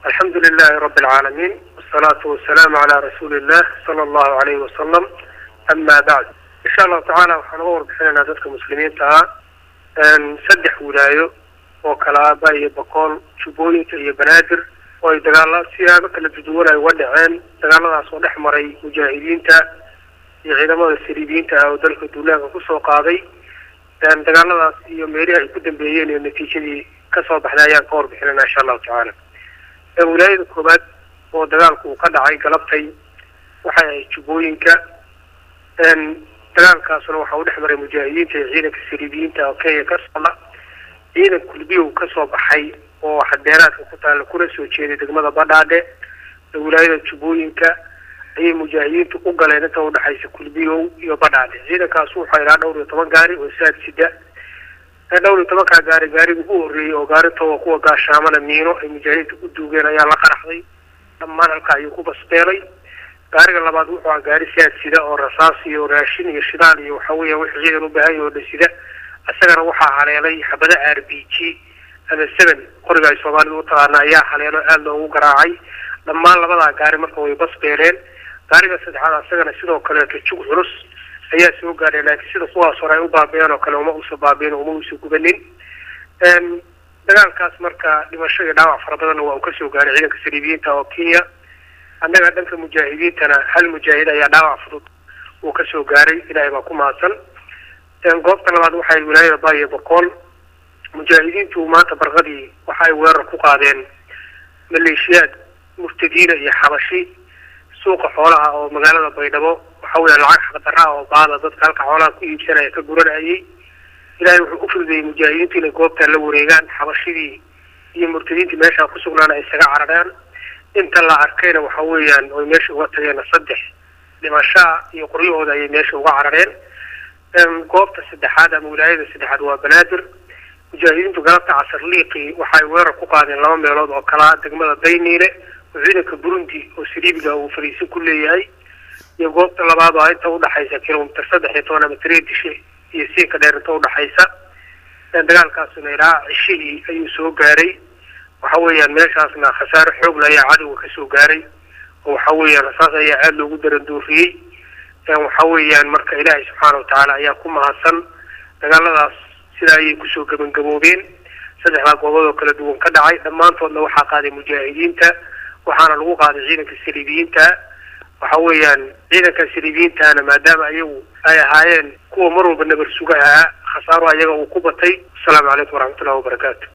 alxamdu lilahi rabi alcaalamiin wasalaatu wasalaamu calaa rasuuli illah sala allahu alayhi wasalam ama bacd insha allahu tacaala waxaan uga warbixinaynaa dadka muslimiinta ah saddex wilaayo oo kala ah ba iyo boqol jubbooyinka iyo banaadir oo ay dagaala siyaabo kala duduwan ay uga dhaceen dagaaladaas oo dhex maray mujaahidiinta iyo ciidamada saliibiyiinta ah oo dalka duulaanka kusoo qaaday dagaaladaas iyo meelihii ay ku dambeeyeen iyo natiijadii kasoo baxday ayaan ka warbixinayna insha allahu tacaala wilaayada koowaad oo dagaalku uu ka dhacay galabtay waxay ahayd jubbooyinka dagaalkaasuna waxa uu dhex maray mujaahidiinta iyo ciidanka saliibiyiinta oo kenya ka socda ciidan kulbiyow kasoo baxay oo xadeeraadka ku taalla kuna soo jeeday degmada badhaadhe ee wilaayada jubbooyinka ayay mujaahidiintu u galeen inta udhexaysa kulbiyow iyo badhaadhe ciidankaas wuxuu ilaa dhowr iyo toban gaari oo saad sida dhowr iyo tobankaa gaari gaariga ugu horreeyey oo gaarintooda kuwa gaashaamana miino ay mujaahidiinta u duugeen ayaa la qaraxday dhammaan halka ayuu ku basbeelay gaariga labaad wuxuu aha gaari saad sida oo rasaas iyo raashin iyo shidaal iyo waxa weya wixii ciidan u baahan yaho dhan sida isagana waxaa haleelay xabada r b g ama seven qoriga ay soomaalida u taqaana ayaa haleelo aada loogu garaacay dhammaan labadaa gaari marka way basbeeleen gaariga saddexaad isagana sidoo kaleeto jug culus ayaa soo gaadhay laakiin sida kuwaas hore ay u baabi'een oo kale uma usa baabi'in uma usa gubanin dagaalkaas marka dhimasho iyo dhaawac fara badanna waa uu kasoo gaaray ciidanka saliibiyiinta oo kenya annaga dhanka mujaahidiintana hal mujaahid ayaa dhaawac fudud uu kasoo gaaray ilaahay baa ku mahadsan goobta labaad waxay wilaayada baayo boqol mujaahidiintu maanta barqadii waxa ay weerar ku qaadeen maleeshiyaad murtadiina iyo xabashi suuqa xoolaha oo magaalada baydhabo waxa weya lacag xaqdarra oo baada dadka halka xoolaha ku iibsanaya ka guranayay ilaahay wuxuu u fududayey mujaahidiintu inay goobtaa la wareegaan xabashidii iyo murtadiintii meeshaa ku sugnaana ay isaga carareen inta la arkayna waxa weeyaan oy meesha uga tageen saddex dhimashaa iyo qoryahooda ayay meesha uga carareen goobta saddexaad ama wilaayada saddexaad waa banaadir mujaahidiintu galabta casar liiqii waxay weerar ku qaadeen laba meelood oo kalaa degmada dayniile oo ciidanka burundi oo saliibiga uu fariisin ku leeyahay iyo goobta labaad oo inta udhaxaysa kilomitr saddex iyo toban ama tiriya dishe iyo siinka dheer inta udhaxaysa dagaalkaasuna ilaa cishihii ayuu soo gaaray waxa weeyaan meeshaasna khasaaro xoogla ayaa cadowga kasoo gaaray oo waxa weeyaan rasaas ayaa aada loogu darandooriyey waxa weeyaan marka ilaahay subxaana watacaala ayaa ku mahadsan dagaaladaas sidaa ayay kusoo gabagaboobeen saddexdaa goobood oo kala duwan ka dhacay dhammaantoodna waxaa qaaday mujaahidiinta waxaana lagu qaaday ciidanka saliibiyiinta waxa weeyaan ciidanka saliibiyiintana maadaama ayagu ay ahaayeen kuwa mar walba nabar suga ahaa khasaaro ayaga uu ku batay asalaamu calaykum waraxmatullahi wabarakaatu